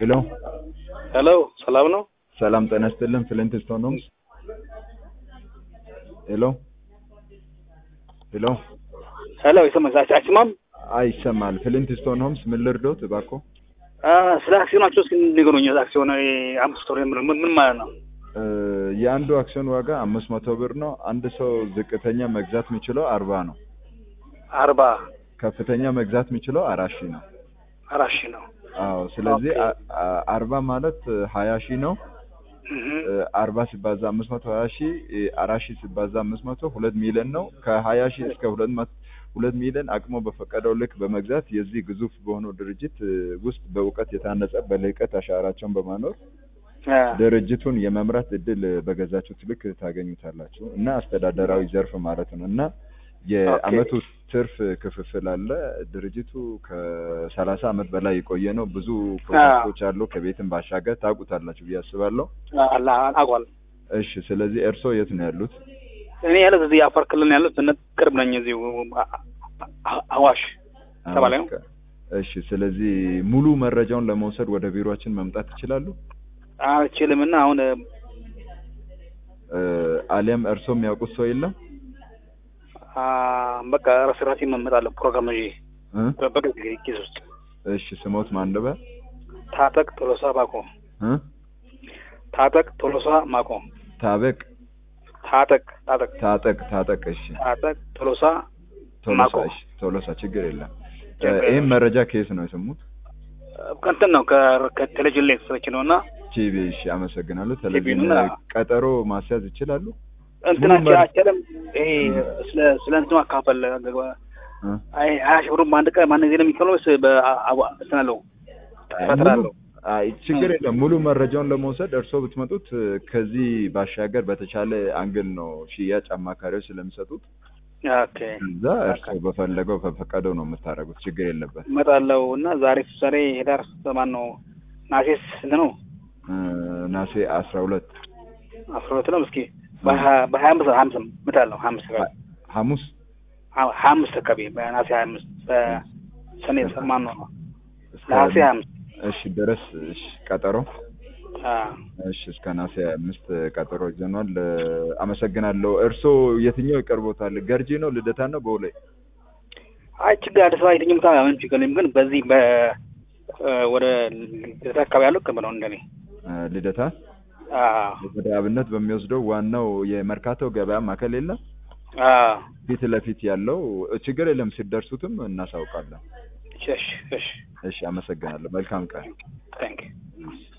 ሄሎ ሄሎ ሰላም ነው? ሰላም ጤና ይስጥልን። ፍሊንት ስቶን ሆምስ። ሄሎ ሄሎ ሄሎ ይሰማል? አይሰማም? አይ ይሰማል። ፍሊንት ስቶን ሆምስ ምን ልርዶት እባክዎ? አ፣ ስለ አክሲዮናቸው እስኪ ንገሩኝ። አክሲዮን እ፣ አምስት ወር የምለው ምን ምን ማለት ነው? እ፣ የአንዱ አክሲዮን ዋጋ አምስት መቶ ብር ነው። አንድ ሰው ዝቅተኛ መግዛት የሚችለው አርባ ነው። አርባ ከፍተኛ መግዛት የሚችለው አራት ሺህ ነው። አራት ሺህ ነው። አዎ ስለዚህ ኦኬ። አ- አ- አርባ ማለት ሀያ ሺህ ነው። እህ፣ እ፣ አርባ ሲባዛ አምስት መቶ ሀያ ሺህ እ፣ አራት ሺህ ሲባዛ አምስት መቶ ሁለት ሚሊዮን ነው። ከሀያ ሺህ እስከ ሁለት መቶ ሁለት ሚሊዮን አቅሞ በፈቀደው ልክ በመግዛት የዚህ ግዙፍ በሆነው ድርጅት እ፣ ውስጥ በእውቀት የታነጸ በልህቀት አሻራቸውን በማኖር አ፣ ድርጅቱን የመምራት እድል በገዛችሁት ልክ ታገኙታላችሁ እና አስተዳደራዊ ዘርፍ ማለት ነው እና የአመቱ ትርፍ ክፍፍል አለ። ድርጅቱ ከሰላሳ አመት በላይ የቆየ ነው። ብዙ ፕሮጀክቶች አሉ። ከቤትም ባሻገር ታውቁታላችሁ ብዬ አስባለሁ። አላ አቋል እሺ፣ ስለዚህ እርስዎ የት ነው ያሉት? እኔ ያለት እዚህ አፋር ክልል ነው ያሉት። እነ ቅርብ ነኝ እዚሁ አ- አ- አዋሽ ተባለ ነው። እሺ፣ ስለዚህ ሙሉ መረጃውን ለመውሰድ ወደ ቢሮአችን መምጣት ይችላሉ። አልችልም እና አሁን እ፣ እ፣ አሊያም እርስዎ የሚያውቁት ሰው የለም? አ፣ በቃ ራስ ራሴ እመጣለሁ ፕሮግራም ይዤ እ? በ- በጊዜ ጊዜ ውስጥ እሺ፣ ስሞት ማን ልበል? ታጠቅ ቶሎሳ ማቆ እ? ታጠቅ ቶሎሳ ማቆ ታበቅ ታጠቅ ታጠቅ ታጠቅ ታጠቅ። እሺ ታጠቅ ቶሎሳ ቶሎሳ ማቆ እሺ፣ ቶሎሳ ችግር የለም። ችግር ይህም የለም። መረጃ ከየት ነው የሰሙት? ከእንትን ነው ከ- ከቴሌቪዥን ላይ የተሰረች ነው እና ቲቪ። እሺ፣ አመሰግናለሁ። ቴሌቪዥን ቲቪ እና- ቀጠሮ ማስያዝ ይችላሉ? እንትናቸው መረ- አቸለም ይሄ ስለ ስለ እንትኑ አካፈል እ? አይ ሀያ ሺህ ብሩን በአንድ ቀን ማን ጊዜ ነው የሚከፍለው ወይስ በአዋ እንትን አለው ፈትር አለው? አይ ችግር የለም። ሙሉ መረጃውን ለመውሰድ እርስዎ ብትመጡት እ፣ ከዚህ ባሻገር በተቻለ አንግል ነው ሽያጭ አማካሪዎች ስለሚሰጡት ኦኬ እዛ እርስዎ በፈለገው በፈቀደው ነው የምታደርጉት። ችግር የለበት። እመጣለሁ እና ዛሬ ዛሬ ሄዳር ማን ነው ናሴስ ስንት ነው? እ፣ ናሴ አስራ ሁለት አስራ ሁለት ነው። እስኪ በሀያ በሀያ አምስት ሀያ አምስት እመጣለሁ። ሀያ አምስት አካባቢ ሐሙስ ሀያ አምስት አካባቢ በናሴ ሀያ አምስት በሰኔ ማን ነው እስከ ናሴ ሀያ አምስት እሺ ድረስ እሺ ቀጠሮ አዎ እሺ እስከ ናሴ አምስት ቀጠሮ ይዘኗል። እ፣ አመሰግናለሁ። እርስዎ የትኛው ይቀርቦታል? ገርጂ ነው ልደታ ነው ቦሌ? አይ ችግር አዲስ አበባ የትኛውም ቦታ ምንም ችግር የለም። ግን በዚህ በ እ፣ ወደ ልደታ አካባቢ ያለው ቅርብ ነው እንደኔ። እ፣ ልደታ አዎ ወደ አብነት በሚወስደው ዋናው የመርካቶ ገበያ ማዕከል የለም አዎ ፊት ለፊት ያለው እ፣ ችግር የለም። ሲደርሱትም እናሳውቃለን። እሺ እሺ እሺ አመሰግናለሁ። መልካም ቀን። ታንክ ዩ